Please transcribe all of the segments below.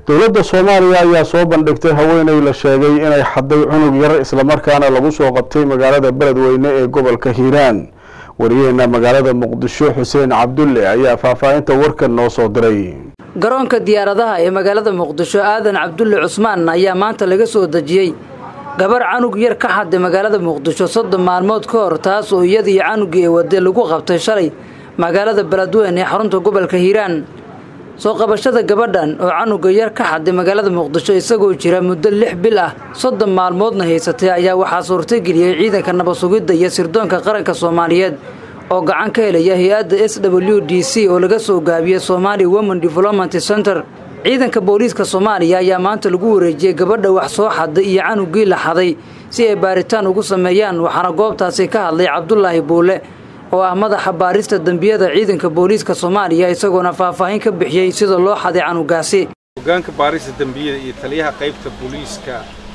dowladda soomaaliya ayaa soo bandhigtay haweeney la sheegay inay xaday cunug yar islamarkaana lagu soo qabtay magaalada beledweyne ee gobolka hiiraan wariyaheena magaalada muqdisho xuseen cabdulle ayaa faahfaahinta warkan noo soo diray garoonka diyaaradaha ee magaalada muqdisho aadan cabdulle cusmaan ayaa maanta laga soo dejiyey gabar canug yar ka xaday magaalada muqdisho soddon maalmood ka hor taas oo iyadii canugii ee wade lagu qabtay shalay magaalada beledweyne ee xarunta gobolka hiiraan soo qabashada gabadhan oo canuga yar ka xaday magaalada muqdisho isagoo jira muddo lix bil ah soddon maalmoodna haysatay ayaa waxaa suurtageliyey ciidanka nabad-sugidda iyo sirdoonka qaranka soomaaliyeed oo gacan ka helaya hay-adda s w d c oo laga soo gaabiyey somaali women development center ciidanka booliiska soomaaliya ayaa maanta lagu wareejiyey gabadha wax soo xaday iyo canugii la xaday si ay baaritaan ugu sameeyaan waxaana goobtaasi ka hadlay cabdulaahi buule oo ah madaxa baarista dembiyada ciidanka booliiska soomaaliya isagoona faahfaahin ka bixiyey sida loo xaday canugaasi hogaanka baarista dembiyada iyo taliyaha qaybta booliiska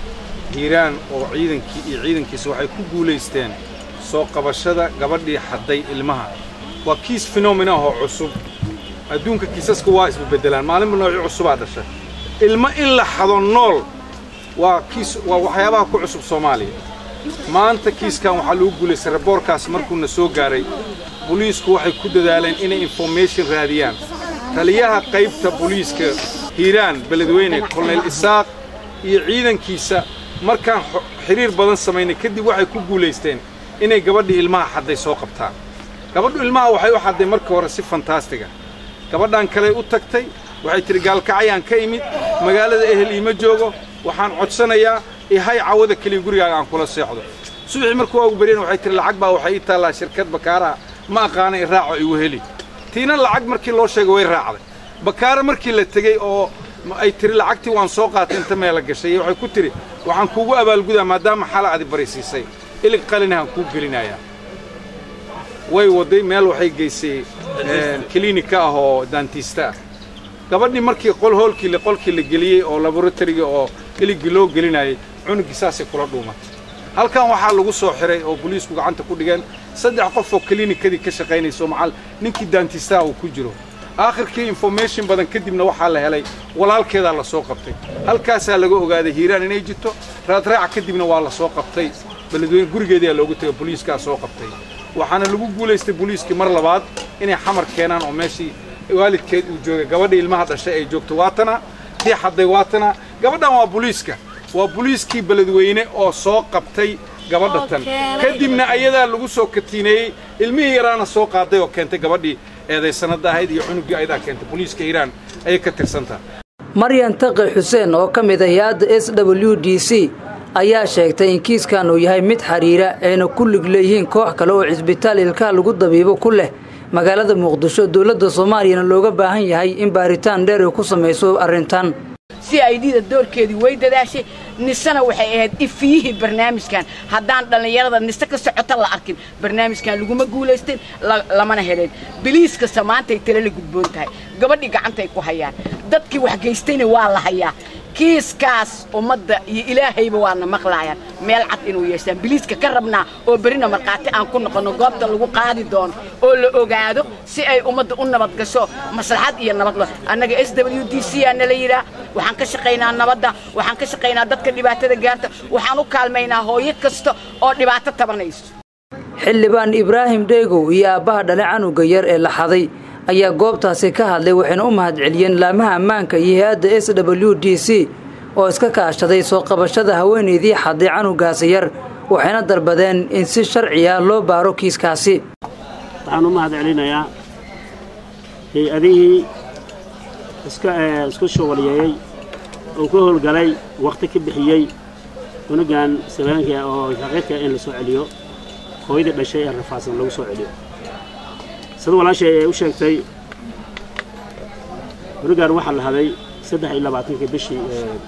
hiiraan oo ciidankii iyo ciidankiisa waxay ku guulaysteen soo qabashada gabadhii xadday ilmaha waa kiis fenomena oo cusub adduunka kiisaska waa isbabeddelaan maalinba noocyo cusubaa dhasha ilmo in la xado nool waa kiis waa waxyaabaha ku cusub soomaaliya maanta kiiskan waxaa lagu guulaystay raboorkaas markuuna soo gaaray boliisku waxay ku dadaaleen inay information raadiyaan taliyaha qaybta boliiska hiiraan beledweyne kolonel isaaq iyo ciidankiisa markaan xidhiir badan samaynay kadib waxay ku guulaysteen inay gabadhii ilmaha xadday soo qabtaan gabadhu ilmaha waxay u xadday markii hore si fantaastiga gabadhan kaley u tagtay waxay tidhi gaalkacyaan ka imid magaalada ehel iima joogo waxaan codsanayaa ihay cawada keliya gurigaaga aan kula seexdo subaxii markuu waagu baryana waxay tihi lacag baa waxay ii taallaa shirkad bakaaraha ma aqaana i raaco igu heli tiina lacag markii loo sheegay way raacday bakaara markii la tegey oo ay tihi lacagtii waan soo qaatay inta meela gashay waxay ku tidhi waxaan kuugu abaalgudaa maadaama xala adi barisiisay ilig qalinahaan kuu gelinayaa way wadday meel waxay geysay kiliinika ah oo daantiista ah gabadhii markii qol hoolkii qolkii la geliyey oo laboratoriga oo iligii loo gelinayay cunuggii saasay kula dhuumatay halkan waxaa lagu soo xiray oo boliisku gacanta ku dhigeen saddex qof oo kiliinikadii ka shaqaynayso macal ninkii daantiistaha uu ku jiro aakhirkii information badan kadibna waxaa la helay walaalkeedaa la soo qabtay halkaasaa laga ogaaday hiiraan inay jirto raadraaca kadibna waa la soo qabtay beledweyne gurigeedaa loogu tegay boliiskaa soo qabtay waxaana lagu guulaystay boliiskii mar labaad inay xamar keenaan oo meeshii waalidkeed uu joogay gabadha ilmaha dhashay ay joogto waatana tii xadday waatana gabadhan waa boliiska waa boliiskii beledweyne oo soo qabtay gabadha tan kadibna ayadaa lagu soo katiineeyey ilmihii yaraana soo qaaday oo keentay gabadhii eedaysanada ahayd iyo cunuggii ayadaa keentay boliiska hiiraan ayay ka tirsantaha maryan taqi xuseen oo ka mid ah hay-adda s w d c ayaa sheegtay in kiiskan uu yahay mid xidhiira ayna ku lig leeyihiin koox kale oo cisbitaal ilkaha lagu dabiibo ku leh magaalada muqdisho dowladda soomaaliyana looga baahan yahay in baaritaan dheer ay ku samayso arrintan si aydida doorkeedii way dadaashay nisena waxay ahayd ifiyihii barnaamijkan haddaan dhallinyarada nise ka socota la arkin barnaamijkan laguma guulaysteen lamana heleen biliiskasta maantay tale la gudboon tahay gabadhii gacantay ku hayaan dadkii wax geystayna waa la hayaa kiiskaas ummadda iyo ilaahayba waana maqlaayaan meel cad inuu yeeshaan biliiska ka rabnaa oo berina markhaati aan ku noqonno goobta lagu qaadi doono oo la ogaado si ay ummadda u nabad gasho maslaxad iyo nabadlo annaga s w d c aa nala yidhaah waxaan ka shaqaynaa nabadda waxaan ka shaqaynaa dadka dhibaatada gaarta waxaan u kaalmaynaa hooyo kasta oo dhibaato tabanayso xildhibaan ibraahim dheegow iyo aabbaha dhale canuga yar ee la xaday ayaa goobtaasi ka hadlay waxayna u mahadceliyeen laamaha ammaanka iyo hay-adda s w d c oo iska kaashaday soo qabashada haweenaydii xaday canugaasi yar waxayna dalbadeen in si sharciya loo baaro kiiskaasi waxaan u mahad celinayaa hay-adihii isku shugulyeeyey oo ka howlgalay wakhti ka bixiyey cunugan sabaanka oo xaqiidka in la soo celiyo hooyadii dhashay ee rafaadsan lagu soo celiyo sida walaashay ee u sheegtay cunugan waxaa la haday saddex iyo labaatankii bishii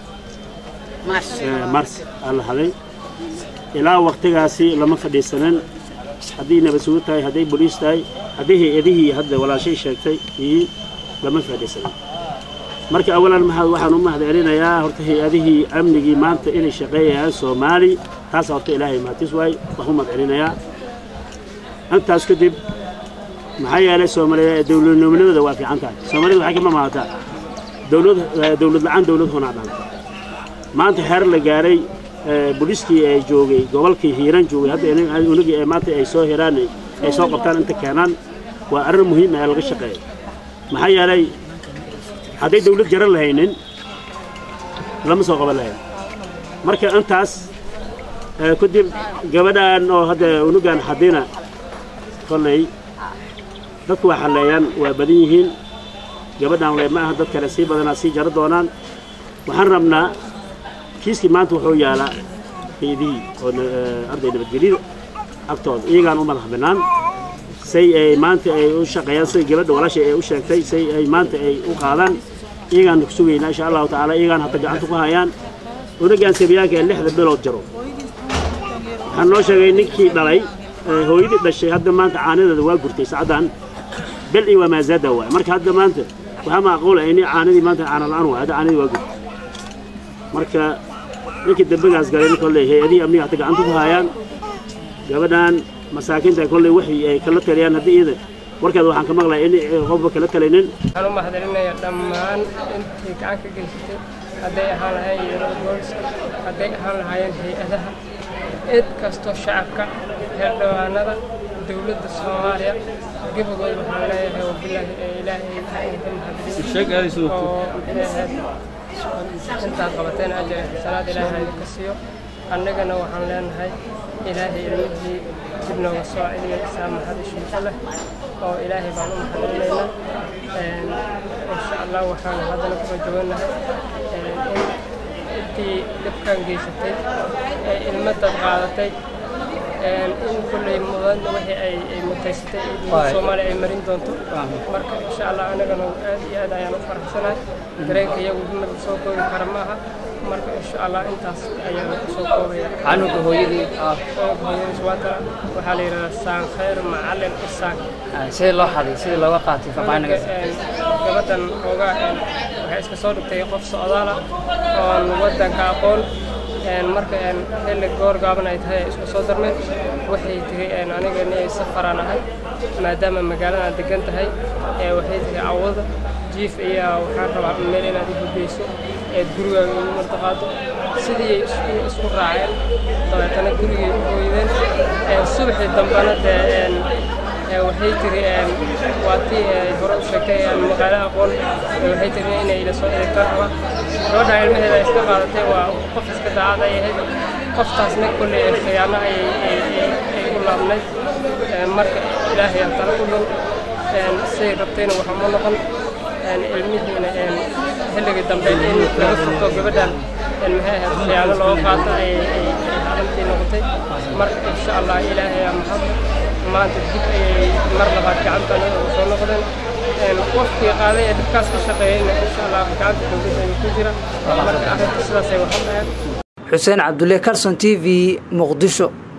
mars aa la haday ilaa wakhtigaasi lama fadhiisanin haddii nabad sugu tahay hadday boliis tahay haddii hay-adihii hadda walaashay sheegtay iyo lama fadhiisanin marka awalan waxaan u mahad celinayaa horta hay-adihii amnigii maanta inay shaqeeyayaan soomaali taasa horta ilaahay mahadis waay wax u mahad celinayaa intaas kadib maxaa yeelay soomaaliya dowladnimadooda waa fiican tahay soomaalida waxay kama maahataa dowlad dowlad la-aan dowlad honaa dhanta maanta xeer la gaaray booliiskii ee joogay gobolkii hiiraan joogay hadda unagii ee maanta ay soo hiraan ay soo qabtaan inta keenaan waa arrin muhiim ah laga shaqeeya maxaa yeelay hadday dawlad jaran lahaynin lama soo qaban lahayn marka intaas kadib gabadhan oo hadda unugan xadina kolley dadku waa xalleeyaan waa badan yihiin gabadhan le ma aha dad kale sii badanaa sii jaro doonaan waxaan rabnaa kiiskii maanta wuxuu yaalaa kaydihii oo arday nabadgelyada agtooda iyagaan u madax bannaan say ay maanta ay u shaqeeyaan say gabadha walaashay ay u sheegtay say ay maanta ay u qaadaan iyagaan ku sugaynaa insha allahu tacaala iyagaan hadda gacanta ku hayaan unagaan sabiyaanka ee lixda bilood jaro waxaan noo sheegay ninkii dhalay hooyadii dhashay hadda maanta caanadeeda waa gurtay sacaddan bel iyo waa maazaada waay marka hadda maanta waxaa macquula ini caanadii maanta caana la-aan waay hadda caanadii waa gurtay marka ninkii dambigaas galay kolley hay-adihii amniga hadda gacanta ku hayaan gabadhan masaakiinta kolley waxay ay kala taliyaan haddii iyada warkeeda waxaan ka maqlaya in qofba kala talaynin waxaan u mahadcelinayaa dhammaan intii gacan ka geysatay hadday ahaan lahaayeen yeelada booliska hadday ahaan lahaayeen hay-adaha cid kastoo shacabka heerdhawaanada dowladda soomaaliya gebagooda waxaan leeyahay wabilaahi ee ilaahay ka mahadcelin oo maxay ahayd intaad qabateen ajar iyo xasanaad ilaahay idinka siiyo annagana waxaan leenahay ilaahay ilmihii dib nooga soo celiyo saamaxad ishiisa leh oo ilaahay baan u mahadcelinaynaa insha allah waxaan haddana kusoo jawanahay in intii dhibkan geysatay ee ilmadad qaadatay in kulley mudan wixii ay ay mutaysatay soomaaliya ay marin doonto marka insha allah anagana aad iyo aad ayaan u faraxsanahay dareenka iyagu mid soo koobi kara ma aha marka insha allah intaas ayaan kusoo koobaya canuga hooyadii hooyadiis waatana waxaa la yidhahdaa saan khayr macalin isaan sidii loo xaday sidii looga qaatay faahfaahin gabadhan oogaa waxay iska soo dhigtay qof socdaala oon waddanka aqoon marka xilli goor gaaban ay tahay isku soo darmeen waxay tiri aniga inay safaraan ahay maadaama magaalada aad degan tahay waxay tiri awada jiif ayaa waxaan rabaa meel inaad i hudayso eed gurigaaga igu martaqaado sidii isku raaceen dabeetana gurigay u hooydeen subaxii dambena dee waxay tiri waa tii hore u sheegtay magaalo aqoon waxay tiri inay ila soo eegtaan raba gabadha ilmaheeda iska qaadatay waa qof iska daacad ay ahayd qoftaasna kolley khiyaano ay u laabnayd marka ilaahay aan tala ku dhow say rabtayna waxa ma noqon ilmihiina xilligii dambe in laga furto gabadhan maxay ahayd khiyaano looga qaato ay arrintii noqotay marka insha allah ilaahay aa mahad maanta dib ayay mar labaad gacantana soo noqdeen qofkii qaaday ee dhibkaas ka shaqeeyeyna insha allah gacanta dowladda ayuu ku jira marka arrinta sidaasay waxu dhaheen xuseen cabdulle carson t v muqdisho